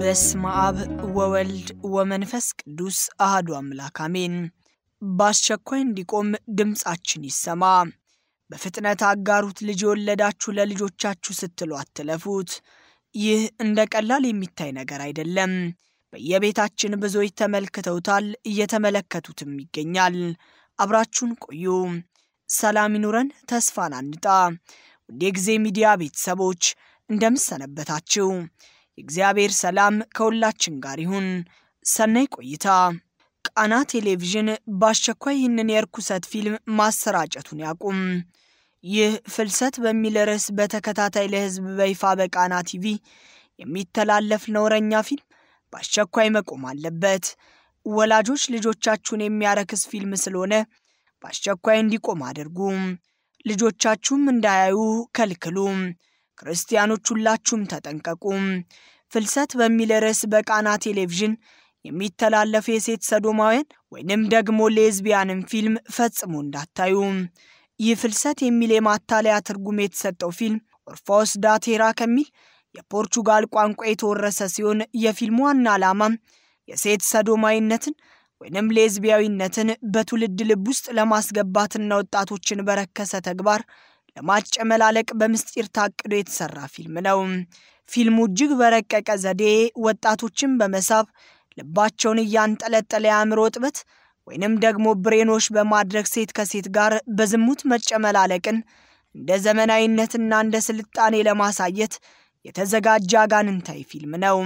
በስመ አብ ወወልድ ወመንፈስ ቅዱስ አህዱ አምላክ አሜን። በአስቸኳይ እንዲቆም ድምፃችን ይሰማ። በፍጥነት አጋሩት። ልጅ የወለዳችሁ ለልጆቻችሁ ስትሉ አትለፉት። ይህ እንደ ቀላል የሚታይ ነገር አይደለም። በየቤታችን ብዙዎች ተመልክተውታል፣ እየተመለከቱትም ይገኛል። አብራችሁን ቆዩ። ሰላም ይኑረን፣ ተስፋን አንጣ። ውድ የጊዜ ሚዲያ ቤተሰቦች እንደምሰነበታችሁ፣ የእግዚአብሔር ሰላም ከሁላችን ጋር ይሁን። ሰናይ ቆይታ። ቃና ቴሌቪዥን በአስቸኳይ ይህንን የርኩሰት ፊልም ማሰራጨቱን ያቁም። ይህ ፍልሰት በሚል ርዕስ በተከታታይ ለሕዝብ በይፋ በቃና ቲቪ የሚተላለፍ ነውረኛ ፊልም በአስቸኳይ መቆም አለበት። ወላጆች ልጆቻችሁን የሚያረክስ ፊልም ስለሆነ በአስቸኳይ እንዲቆም አድርጉ። ልጆቻችሁም እንዳያዩ ከልክሉ። ክርስቲያኖች ሁላችሁም ተጠንቀቁ። ፍልሰት በሚል ርዕስ በቃና ቴሌቪዥን የሚተላለፍ የሴት ሰዶማውያን ወይንም ደግሞ ሌዝቢያንን ፊልም ፈጽሞ እንዳታዩ። ይህ ፍልሰት የሚል የማታለያ ትርጉም የተሰጠው ፊልም ኦርፋዎስ ዳ ቴራ ከሚል የፖርቹጋል ቋንቋ የተወረሰ ሲሆን የፊልሙ ዋና ዓላማም የሴት ሰዶማዊነትን ወይንም ሌዝቢያዊነትን በትውልድ ልብ ውስጥ ለማስገባትና ወጣቶችን በረከሰ ተግባር ለማጨመላለቅ በምስጢር ታቅዶ የተሰራ ፊልም ነው። ፊልሙ እጅግ በረቀቀ ዘዴ ወጣቶችን በመሳብ ልባቸውን እያንጠለጠለ የአእምሮ እጥበት ወይንም ደግሞ ብሬኖች በማድረግ ሴት ከሴት ጋር በዝሙት መጨመላለቅን እንደ ዘመናዊነትና እንደ ስልጣኔ ለማሳየት የተዘጋጀ አጋንንታዊ ፊልም ነው።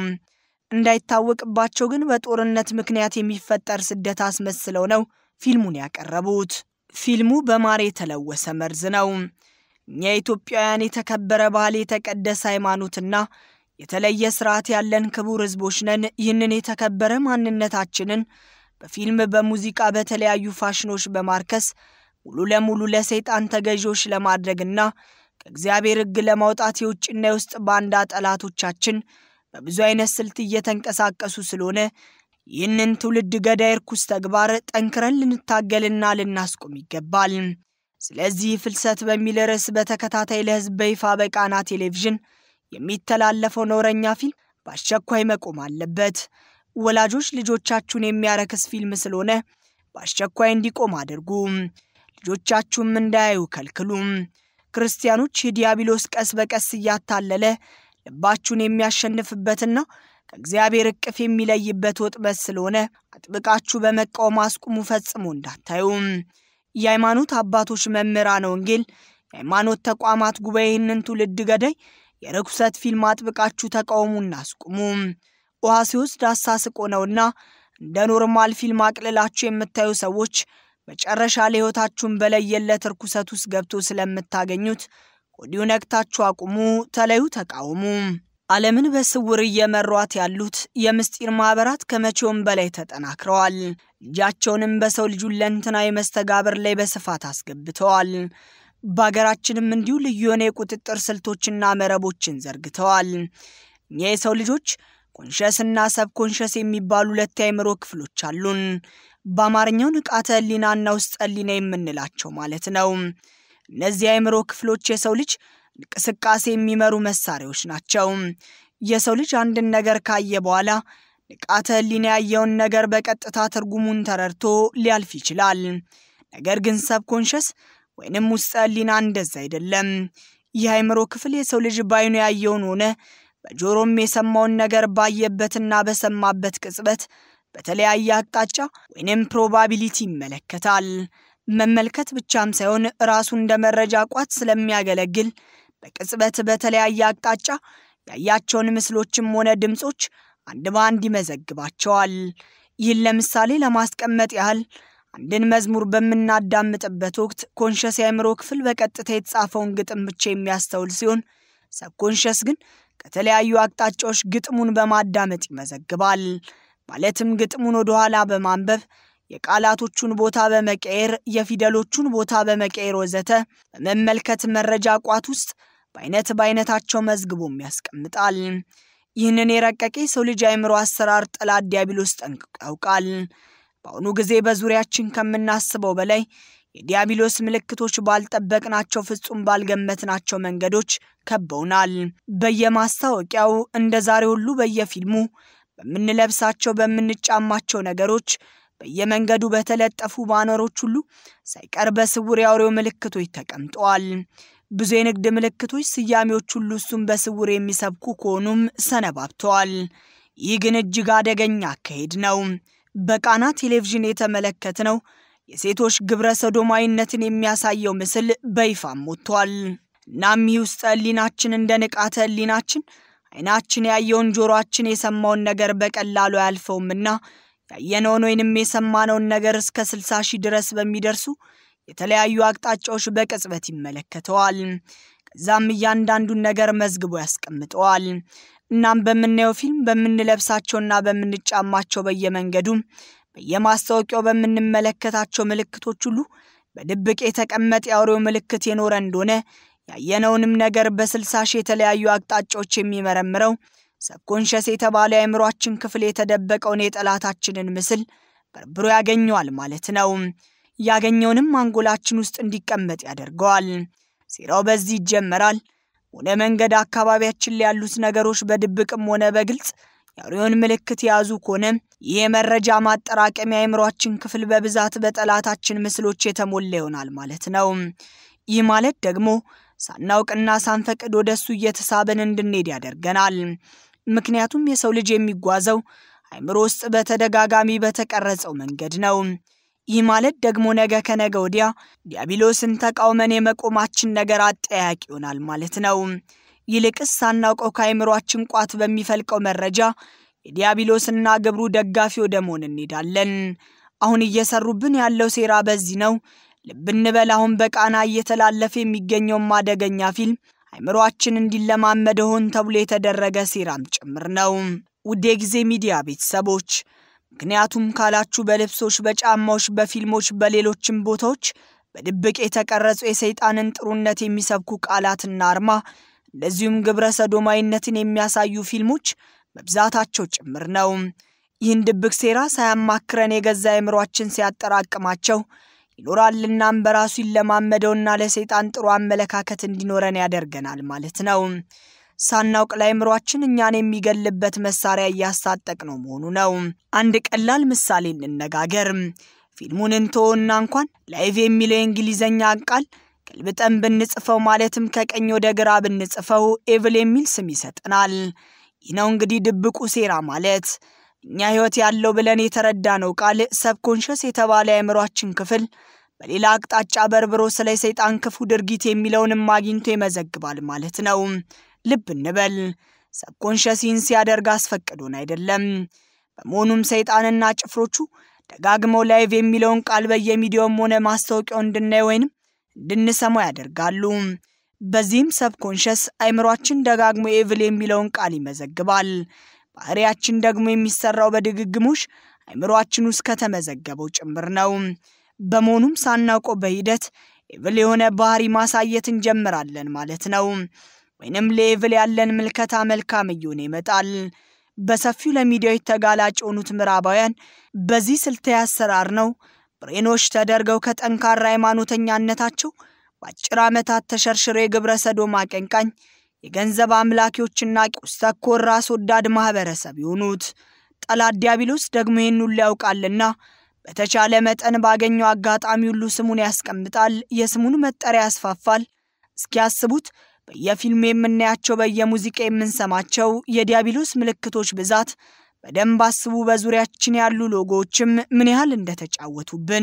እንዳይታወቅባቸው ግን በጦርነት ምክንያት የሚፈጠር ስደት አስመስለው ነው ፊልሙን ያቀረቡት። ፊልሙ በማር የተለወሰ መርዝ ነው። እኛ ኢትዮጵያውያን የተከበረ ባህል፣ የተቀደሰ ሃይማኖትና የተለየ ስርዓት ያለን ክቡር ሕዝቦች ነን። ይህንን የተከበረ ማንነታችንን በፊልም በሙዚቃ፣ በተለያዩ ፋሽኖች በማርከስ ሙሉ ለሙሉ ለሰይጣን ተገዢዎች ለማድረግና ከእግዚአብሔር ሕግ ለማውጣት የውጭና የውስጥ ባንዳ ጠላቶቻችን በብዙ አይነት ስልት እየተንቀሳቀሱ ስለሆነ ይህንን ትውልድ ገዳይ ርኩስ ተግባር ጠንክረን ልንታገልና ልናስቆም ይገባል። ስለዚህ ፍልሰት በሚል ርዕስ በተከታታይ ለሕዝብ በይፋ በቃና ቴሌቪዥን የሚተላለፈው ነውረኛ ፊልም በአስቸኳይ መቆም አለበት። ወላጆች ልጆቻችሁን የሚያረክስ ፊልም ስለሆነ በአስቸኳይ እንዲቆም አድርጉ። ልጆቻችሁም እንዳያዩ ከልክሉ። ክርስቲያኖች የዲያብሎስ ቀስ በቀስ እያታለለ ልባችሁን የሚያሸንፍበትና ከእግዚአብሔር እቅፍ የሚለይበት ወጥመድ ስለሆነ አጥብቃችሁ በመቃወም አስቁሙ። ፈጽሞ እንዳታዩ። የሃይማኖት አባቶች፣ መምህራነ ወንጌል፣ የሃይማኖት ተቋማት ጉባኤ ይህንን ትውልድ ገዳይ የርኩሰት ፊልም አጥብቃችሁ ተቃውሙና አስቁሙ። ውሃ ሲወስድ አሳስቆ ነውና እንደ ኖርማል ፊልም አቅልላችሁ የምታዩ ሰዎች መጨረሻ ላይ ሕይወታችሁን በለየለት ርኩሰት ውስጥ ገብቶ ስለምታገኙት ወዲሁ ነቅታችሁ አቁሙ፣ ተለዩ፣ ተቃውሙ። ዓለምን በስውር እየመሯት ያሉት የምስጢር ማኅበራት ከመቼውም በላይ ተጠናክረዋል። እጃቸውንም በሰው ልጅ ሁለንተናዊ መስተጋብር ላይ በስፋት አስገብተዋል። በሀገራችንም እንዲሁ ልዩ የሆነ የቁጥጥር ስልቶችና መረቦችን ዘርግተዋል። እኛ የሰው ልጆች ኮንሸስና ሰብ ኮንሸስ የሚባሉ ሁለት የአእምሮ ክፍሎች አሉን። በአማርኛው ንቃተ ሕሊናና ውስጥ ሕሊና የምንላቸው ማለት ነው። እነዚህ የአእምሮ ክፍሎች የሰው ልጅ እንቅስቃሴ የሚመሩ መሳሪያዎች ናቸው። የሰው ልጅ አንድን ነገር ካየ በኋላ ንቃተ ሕሊና ያየውን ነገር በቀጥታ ትርጉሙን ተረድቶ ሊያልፍ ይችላል። ነገር ግን ሰብ ኮንሸስ ወይንም ውስጥ ሕሊና እንደዛ አይደለም። ይህ አእምሮ ክፍል የሰው ልጅ ባይኑ ያየውን ሆነ በጆሮም የሰማውን ነገር ባየበትና በሰማበት ቅጽበት በተለያየ አቅጣጫ ወይንም ፕሮባቢሊቲ ይመለከታል። መመልከት ብቻም ሳይሆን ራሱ እንደ መረጃ ቋት ስለሚያገለግል በቅጽበት በተለያየ አቅጣጫ ያያቸውን ምስሎችም ሆነ ድምፆች አንድ በአንድ ይመዘግባቸዋል። ይህን ለምሳሌ ለማስቀመጥ ያህል አንድን መዝሙር በምናዳምጥበት ወቅት ኮንሸስ የአእምሮ ክፍል በቀጥታ የተጻፈውን ግጥም ብቻ የሚያስተውል ሲሆን ሰብኮንሸስ ግን ከተለያዩ አቅጣጫዎች ግጥሙን በማዳመጥ ይመዘግባል። ማለትም ግጥሙን ወደኋላ በማንበብ የቃላቶቹን ቦታ በመቀየር የፊደሎቹን ቦታ በመቀየር ወዘተ በመመልከት መረጃ ቋት ውስጥ በአይነት በአይነታቸው መዝግቦም ያስቀምጣል። ይህንን የረቀቀ የሰው ልጅ አእምሮ አሰራር ጠላት ዲያብሎስ ጠንቅቆ ያውቃል። በአሁኑ ጊዜ በዙሪያችን ከምናስበው በላይ የዲያብሎስ ምልክቶች ባልጠበቅናቸው ፍጹም ባልገመትናቸው መንገዶች ከበውናል። በየማስታወቂያው እንደ ዛሬ ሁሉ በየፊልሙ በምንለብሳቸው በምንጫማቸው ነገሮች በየመንገዱ በተለጠፉ ባነሮች ሁሉ ሳይቀር በስውር የአውሬው ምልክቶች ተቀምጠዋል። ብዙ የንግድ ምልክቶች፣ ስያሜዎች ሁሉ እሱም በስውር የሚሰብኩ ከሆኑም ሰነባብተዋል። ይህ ግን እጅግ አደገኛ አካሄድ ነው። በቃና ቴሌቪዥን የተመለከትነው የሴቶች ግብረ ሰዶማዊነትን የሚያሳየው ምስል በይፋም ወጥቷል። እናም ይህ ውስጠ ህሊናችን እንደ ንቃተ ህሊናችን አይናችን ያየውን ጆሮአችን የሰማውን ነገር በቀላሉ አያልፈውምና ያየነውን ወይንም የሰማነውን ነገር እስከ ስልሳ ሺህ ድረስ በሚደርሱ የተለያዩ አቅጣጫዎች በቅጽበት ይመለከተዋል። ከዛም እያንዳንዱን ነገር መዝግቦ ያስቀምጠዋል። እናም በምናየው ፊልም በምንለብሳቸውና በምንጫማቸው በየመንገዱ በየማስታወቂያው በምንመለከታቸው ምልክቶች ሁሉ በድብቅ የተቀመጠ የአውሬው ምልክት የኖረ እንደሆነ ያየነውንም ነገር በስልሳ ሺህ የተለያዩ አቅጣጫዎች የሚመረምረው ሰብኮንሸስ የተባለ የአእምሯችን ክፍል የተደበቀውን የጠላታችንን ምስል በርብሮ ያገኘዋል ማለት ነው። ያገኘውንም አንጎላችን ውስጥ እንዲቀመጥ ያደርገዋል። ሴራው በዚህ ይጀመራል። ሆነ መንገድ አካባቢያችን ላይ ያሉት ነገሮች በድብቅም ሆነ በግልጽ የአውሬውን ምልክት የያዙ ከሆነ ይህ የመረጃ ማጠራቀሚያ የአእምሯችን ክፍል በብዛት በጠላታችን ምስሎች የተሞላ ይሆናል ማለት ነው። ይህ ማለት ደግሞ ሳናውቅና ሳንፈቅድ ወደ እሱ እየተሳበን እንድንሄድ ያደርገናል። ምክንያቱም የሰው ልጅ የሚጓዘው አእምሮ ውስጥ በተደጋጋሚ በተቀረጸው መንገድ ነው። ይህ ማለት ደግሞ ነገ ከነገ ወዲያ ዲያብሎስን ተቃውመን የመቆማችን ነገር አጠያቂ ይሆናል ማለት ነው። ይልቅስ ሳናውቀው ከአእምሯችን ቋት በሚፈልቀው መረጃ የዲያብሎስና ግብሩ ደጋፊ ወደ መሆን እንሄዳለን። አሁን እየሰሩብን ያለው ሴራ በዚህ ነው። ልብ እንበል። አሁን በቃና እየተላለፈ የሚገኘውም አደገኛ ፊልም አእምሯችን እንዲለማመደ ሆን ተብሎ የተደረገ ሴራም ጭምር ነው። ውድ የጊዜ ሚዲያ ቤተሰቦች ምክንያቱም ካላችሁ በልብሶች፣ በጫማዎች፣ በፊልሞች፣ በሌሎችም ቦታዎች በድብቅ የተቀረጹ የሰይጣንን ጥሩነት የሚሰብኩ ቃላትና አርማ እንደዚሁም ግብረ ሰዶማዊነትን የሚያሳዩ ፊልሞች መብዛታቸው ጭምር ነው። ይህን ድብቅ ሴራ ሳያማክረን የገዛ አእምሯችን ሲያጠራቅማቸው ይኖራልናም በራሱ ይለማመደውና ለሰይጣን ጥሩ አመለካከት እንዲኖረን ያደርገናል ማለት ነው። ሳናውቅ ለአእምሯችን እኛን የሚገልበት መሳሪያ እያስታጠቅ ነው መሆኑ ነው። አንድ ቀላል ምሳሌ እንነጋገር። ፊልሙን እንተወና እንኳን ላይቭ የሚለው የእንግሊዝኛ ቃል ገልብጠን ብንጽፈው ማለትም ከቀኝ ወደ ግራ ብንጽፈው ኤቭል የሚል ስም ይሰጠናል። ይህ ነው እንግዲህ ድብቁ ሴራ ማለት። እኛ ሕይወት ያለው ብለን የተረዳነው ቃል ሰብኮንሸስ የተባለ የአእምሯችን ክፍል በሌላ አቅጣጫ በርብሮ ስለ ሰይጣን ክፉ ድርጊት የሚለውንም አግኝቶ ይመዘግባል ማለት ነው። ልብ እንበል፣ ሰብኮንሸስ ይህን ሲያደርግ አስፈቅዶን አይደለም። በመሆኑም ሰይጣንና ጭፍሮቹ ደጋግመው ላይቭ የሚለውን ቃል በየሚዲያውም ሆነ ማስታወቂያው እንድናይ ወይንም እንድንሰማው ያደርጋሉ። በዚህም ሰብኮንሸስ አእምሯችን ደጋግሞ ኤቭል የሚለውን ቃል ይመዘግባል። ባህሪያችን ደግሞ የሚሰራው በድግግሞሽ አእምሯችን ውስጥ ከተመዘገበው ጭምር ነው። በመሆኑም ሳናውቀው በሂደት ኤቭል የሆነ ባህሪ ማሳየት እንጀምራለን ማለት ነው። ወይንም ለኤቭል ያለን ምልከታ መልካም እየሆነ ይመጣል። በሰፊው ለሚዲያዎች ተጋላጭ የሆኑት ምዕራባውያን በዚህ ስልታዊ አሰራር ነው ብሬኖች ተደርገው ከጠንካራ ሃይማኖተኛነታቸው በአጭር ዓመታት ተሸርሽረው የግብረ ሰዶም አቀንቃኝ የገንዘብ አምላኪዎችና ቁስ ተኮር ራስ ወዳድ ማህበረሰብ የሆኑት። ጠላት ዲያብሎስ ደግሞ ይህን ሁሉ ያውቃልና በተቻለ መጠን ባገኘው አጋጣሚ ሁሉ ስሙን ያስቀምጣል፣ የስሙን መጠሪያ ያስፋፋል። እስኪያስቡት በየፊልሙ የምናያቸው በየሙዚቃ የምንሰማቸው የዲያብሎስ ምልክቶች ብዛት በደንብ አስቡ። በዙሪያችን ያሉ ሎጎዎችም ምን ያህል እንደተጫወቱብን።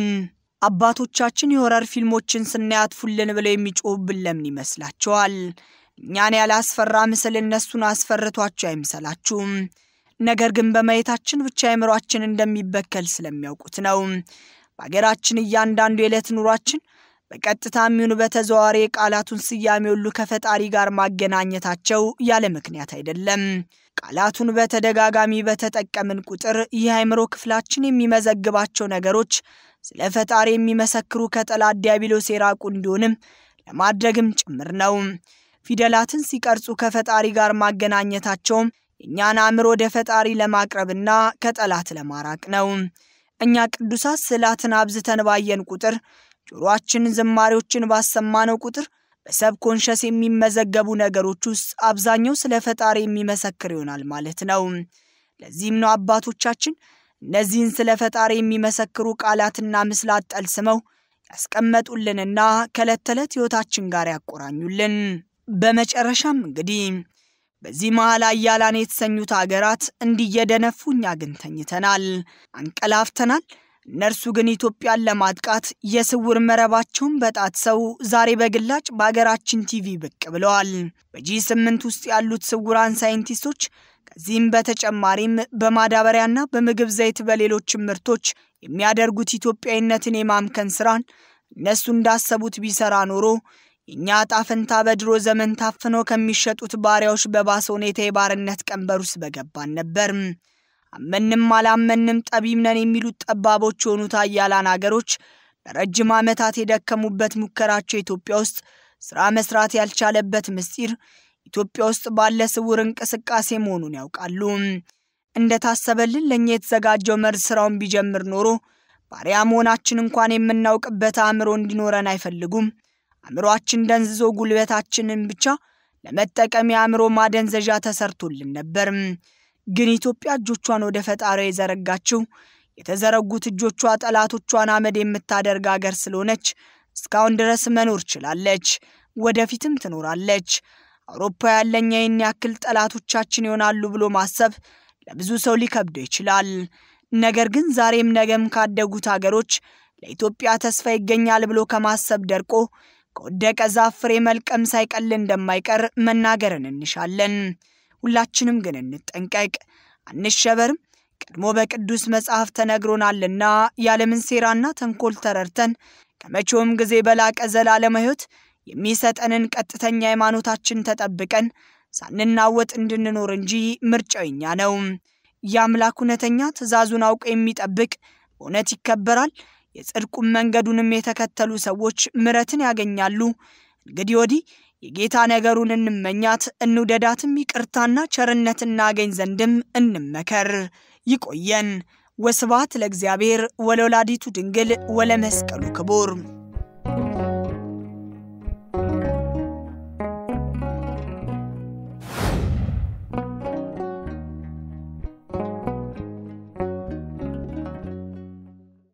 አባቶቻችን የሆረር ፊልሞችን ስናያትፉልን ብለው የሚጮሁብን ለምን ይመስላችኋል? እኛን ያላስፈራ ምስል እነሱን አስፈርቷቸው አይምሰላችሁም። ነገር ግን በማየታችን ብቻ አእምሯችን እንደሚበከል ስለሚያውቁት ነው። በሀገራችን እያንዳንዱ የዕለት ኑሯችን በቀጥታ የሚሆኑ በተዘዋዋሪ የቃላቱን ስያሜ ሁሉ ከፈጣሪ ጋር ማገናኘታቸው ያለ ምክንያት አይደለም። ቃላቱን በተደጋጋሚ በተጠቀምን ቁጥር ይህ አእምሮ ክፍላችን የሚመዘግባቸው ነገሮች ስለ ፈጣሪ የሚመሰክሩ ከጠላት ዲያብሎስ የራቁ እንዲሆንም ለማድረግም ጭምር ነው። ፊደላትን ሲቀርጹ ከፈጣሪ ጋር ማገናኘታቸውም የእኛን አእምሮ ወደ ፈጣሪ ለማቅረብና ከጠላት ለማራቅ ነው። እኛ ቅዱሳት ስዕላትን አብዝተን ባየን ቁጥር ጆሮአችን ዝማሬዎችን ባሰማነው ቁጥር በሰብኮንሸስ የሚመዘገቡ ነገሮች ውስጥ አብዛኛው ስለ ፈጣሪ የሚመሰክር ይሆናል ማለት ነው። ለዚህም ነው አባቶቻችን እነዚህን ስለ ፈጣሪ የሚመሰክሩ ቃላትና ምስላት ጠልስመው ያስቀመጡልንና ከዕለት ተዕለት ሕይወታችን ጋር ያቆራኙልን። በመጨረሻም እንግዲህ በዚህ መሃል አያላን የተሰኙት አገራት እንዲየደነፉ እኛ ግን ተኝተናል፣ አንቀላፍተናል። እነርሱ ግን ኢትዮጵያን ለማጥቃት የስውር መረባቸውን በጣጥሰው ዛሬ በግላጭ በአገራችን ቲቪ ብቅ ብለዋል። በጂ ስምንት ውስጥ ያሉት ስውራን ሳይንቲስቶች ከዚህም በተጨማሪም በማዳበሪያና በምግብ ዘይት በሌሎችም ምርቶች የሚያደርጉት ኢትዮጵያዊነትን የማምከን ስራን እነሱ እንዳሰቡት ቢሰራ ኖሮ የእኛ ዕጣ ፈንታ በድሮ ዘመን ታፍነው ከሚሸጡት ባሪያዎች በባሰ ሁኔታ የባርነት ቀንበር ውስጥ በገባን ነበር። አመንም አላመንም ጠቢብ ነን የሚሉት ጠባቦች የሆኑት አያላን አገሮች ለረጅም ዓመታት የደከሙበት ሙከራቸው ኢትዮጵያ ውስጥ ሥራ መስራት ያልቻለበት ምስጢር ኢትዮጵያ ውስጥ ባለ ስውር እንቅስቃሴ መሆኑን ያውቃሉ። እንደታሰበልን ለእኛ የተዘጋጀው መርዝ ሥራውን ቢጀምር ኖሮ ባሪያ መሆናችን እንኳን የምናውቅበት አእምሮ እንዲኖረን አይፈልጉም። አእምሮአችን ደንዝዞ ጉልበታችንን ብቻ ለመጠቀም የአእምሮ ማደንዘዣ ተሰርቶልን ነበር። ግን ኢትዮጵያ እጆቿን ወደ ፈጣሪዋ የዘረጋችው የተዘረጉት እጆቿ ጠላቶቿን አመድ የምታደርግ አገር ስለሆነች እስካሁን ድረስ መኖር ችላለች፣ ወደፊትም ትኖራለች። አውሮፓ ያለኛ ይህን ያክል ጠላቶቻችን ይሆናሉ ብሎ ማሰብ ለብዙ ሰው ሊከብደው ይችላል። ነገር ግን ዛሬም ነገም ካደጉት አገሮች ለኢትዮጵያ ተስፋ ይገኛል ብሎ ከማሰብ ደርቆ ከወደቀ ዛፍ ፍሬ መልቀም ሳይቀል እንደማይቀር መናገርን እንሻለን። ሁላችንም ግን እንጠንቀቅ፣ አንሸበርም። ቀድሞ በቅዱስ መጽሐፍ ተነግሮናልና የዓለምን ሴራና ተንኮል ተረድተን ከመቼውም ጊዜ በላቀ ዘላለም ሕይወት የሚሰጠንን ቀጥተኛ ሃይማኖታችን ተጠብቀን ሳንናወጥ እንድንኖር እንጂ ምርጫው የኛ ነው። የአምላክ እውነተኛ ትእዛዙን አውቆ የሚጠብቅ በእውነት ይከበራል። የጽድቁም መንገዱንም የተከተሉ ሰዎች ምሕረትን ያገኛሉ። እንግዲህ ወዲህ የጌታ ነገሩን እንመኛት፣ እንውደዳትም፣ ይቅርታና ቸርነት እናገኝ ዘንድም እንመከር። ይቆየን። ወስብሐት ለእግዚአብሔር ወለወላዲቱ ድንግል ወለመስቀሉ ክቡር